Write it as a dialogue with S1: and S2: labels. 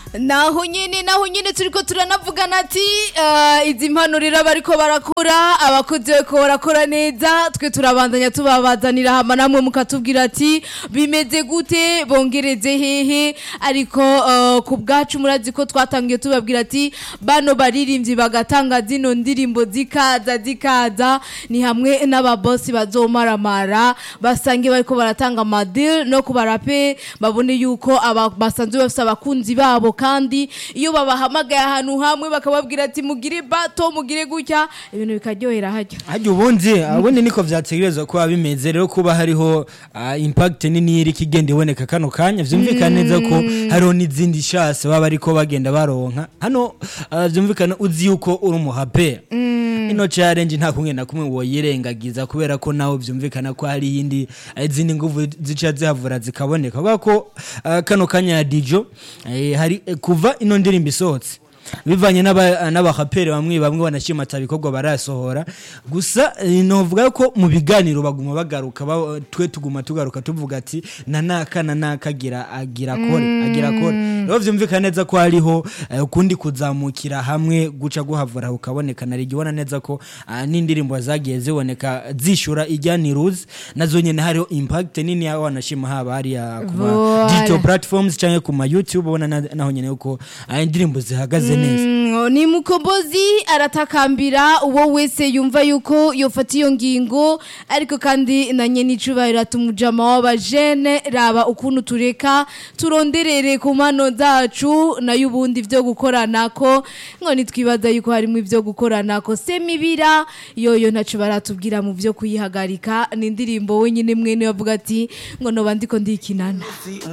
S1: naho nyine naho nyine turiko turanavugana ati eh, izi mpanurira bariko barakora abakozi bariko barakora neza twe turabandanya tubabazanira hama namwe mukatubwira ati bimeze gute bongereze hehe ariko eh, ku bwacu murazi ko twatangiye tubabwira ati bano baririmbyi bagatanga zino ndirimbo zikaza zikaza ni hamwe n'ababosi bazomaramara basange bariko baratanga amadil no ku barape babone yuko aba- basanzwe bafise abakunzi babo kandi iyo babahamagaye ahantu hamwe bakababwira ati mugire bato mugire gutya ibintu bikaryohera haryo
S2: hajya ubundi ubundi niko vyategerezwa kuba bimeze rero kuba hariho ah, impact nini iri kigenda iboneka kano kanya vyumvikana neza ko hariho n'izindi shase baba ariko bagenda baronka hano ah, vyumvikana uzi yuko uri umuhape ino challenge nta kumwe na kumwe woyirengagiza kubera ko nawe vyumvikana ko hari yindi izindi nguvu zica zihavura zikaboneka kubera ko ah, kano kanya ya dijo eh, hari eh, kuva ino ndirimbo isohotse bivanye n'aba- n'abahaperi bamwe bamwe banashimata ibikorwa barasohora gusa eh, novuga ko mu biganiro baguma bagaruka ba- twe tuguma tugaruka tuvuga ati na naka na naka agira agira kore agira kore rero vyumvikana neza ko hariho eh, ukundi kuzamukira hamwe guca guhavura ukaboneka na rigibona neza ko ah, n'indirimbo zagiye ziboneka zishura ijya niruzi nazo nyene hariho impact nini ya wanashima haba hariya ku ma
S1: Voilà.
S2: digital platforms canke ku ma youtube ubona na- naho nyene yuko ah, indirimbo zihagaze neza
S1: Mm, ni mukombozi aratakambira uwo wese yumva yuko yofata iyo ngingo ariko kandi na nyene icubahiro atumujama w'abajene raba ukuntu tureka turonderere ku mpano zacu nayo ubundi vyo gukoranako ngo nitwibaza yuko harimo ivyo gukoranako semibira yoyo ntaco baratubwira mu vyo kuyihagarika ni indirimbo wenyine mwene bavuga ati ngo noba ndiko ndikinana